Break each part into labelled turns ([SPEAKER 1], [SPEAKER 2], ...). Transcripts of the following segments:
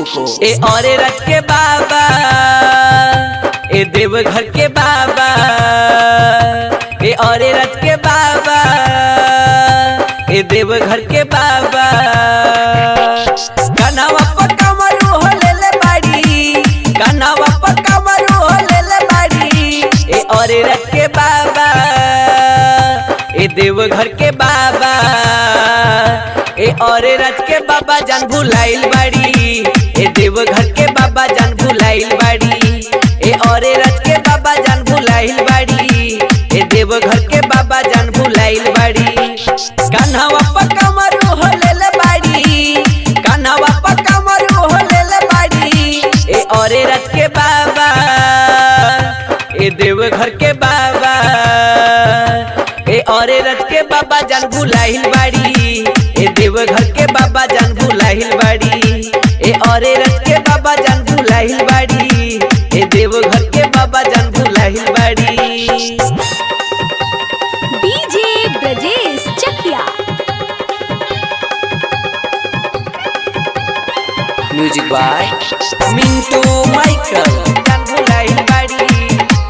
[SPEAKER 1] को ए औरे रथ के बाबा ए देवघर के बाबा ए औरे रथ के बाबा ए देवघर के बाबा कनावा पर कमरू हो ले ले बाड़ी कनावा पर कमरू हो ले ले बाड़ी ए औरे रथ के बाबा ए देवघर के बाबा ए औरे रथ के बाबा जान भुलाइल बाड़ी ए देवघर के बाबा जान भुलाइल बाड़ी ए औरे रथ के बाबा जान भुलाइल बाड़ी ए देवघर के बाबा जान भुलाइल बाड़ी कान्हावा पर कमरू हो ले ले बाड़ी कान्हावा पर कमरू हो ले ले बाड़ी ए औरे रथ के बाबा ए देवघर के बाबा ए औरे रथ के बाबा जान भुलाइल बाड़ी ए देवघर के बाबा जान भुलाइल बाड़ी ए औरे रथ के बाबा जान भुलाइल बाड़ी ए देवघर के बाबा जान भुलाइल बाड़ी
[SPEAKER 2] DJ Brajesh Chakiya
[SPEAKER 1] music by Mintu Michael जान भुलाइल बाड़ी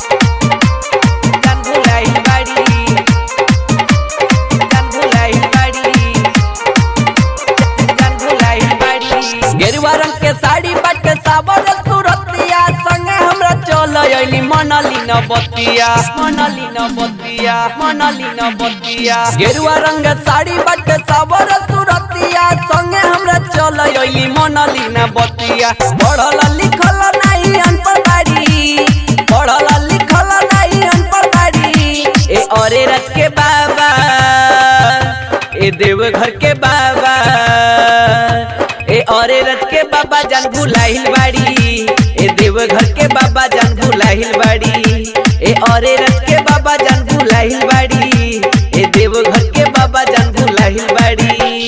[SPEAKER 1] जान भुलाइल बाड़ी जान भुलाइल बाड़ी जान भुलाइल बाड़ी गेरुआ रंग के साड़ी बट सावर सुरतिया संगे हमरा चल अइली मनली न बतिया मनली न बतिया मनली न बतिया गेरुआ रंग साड़ी बट सावर सुरतिया संगे हमरा चल अइली मनली न बतिया पढ़ल लिखल नहीं अनपढ़ बाड़ी पढ़ल लिखल नहीं अनपढ़ बाड़ी ए औरे रथ के बाबा ए देवघर के बाबा ए औरे रथ के बाबा जान भुलाइल बाड़ी ए देवघर के बाबा जान भुलाइल बाड़ी ए औरे रथ के बाबा जान भुलाइल बाड़ी ए देवघर के बाबा जान भुलाइल बाड़ी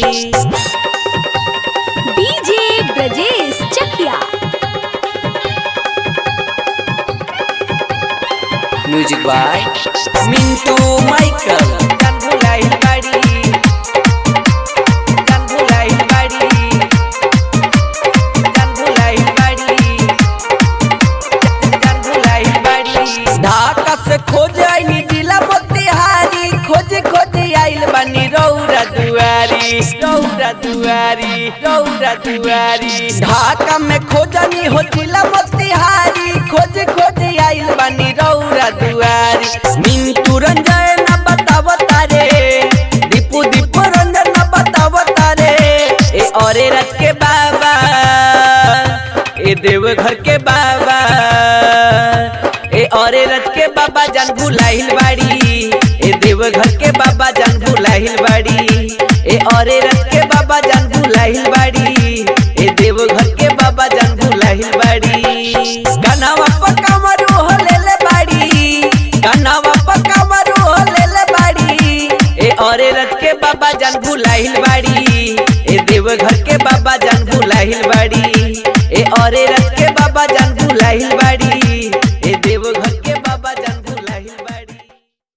[SPEAKER 2] DJ Brajesh Chakiya
[SPEAKER 1] music by Mintu Michael जान भुलाइल बाड़ी जान भुलाइल बाड़ी जान भुलाइल बाड़ी जान भुलाइल बाड़ी ढाका से खोज आईनी जिला मोतिहारी खोज खोज आइल बानी रौरा दुआरी रौरा दुआरी रौरा दुआरी ढाका में खोजनी हो जिला मोतिहारी खोज खोज आइल बानी रौरा दुआरी मिंटू रंजन न बताव तारे दीपू दीपू रंजन न बताव तारे ए औरे रथ के बाबा ए देवघर के बाबा ए औरे रथ के बाबा जान भुलाइल बाड़ी ए देवघर के बाबा जान भुलाइल बाड़ी ए औरे रथ के बाबा जान भुलाइल बाड़ी ए देवघर के बाबा जान भुलाइल बाड़ी कनावा पर कमरू हो ले ले बाड़ी कनावा पर कमरू हो ले ले बाड़ी ए औरे रथ के बाबा जान भुलाइल बाड़ी ए देवघर के बाबा जान भुलाइल बाड़ी ए औरे रथ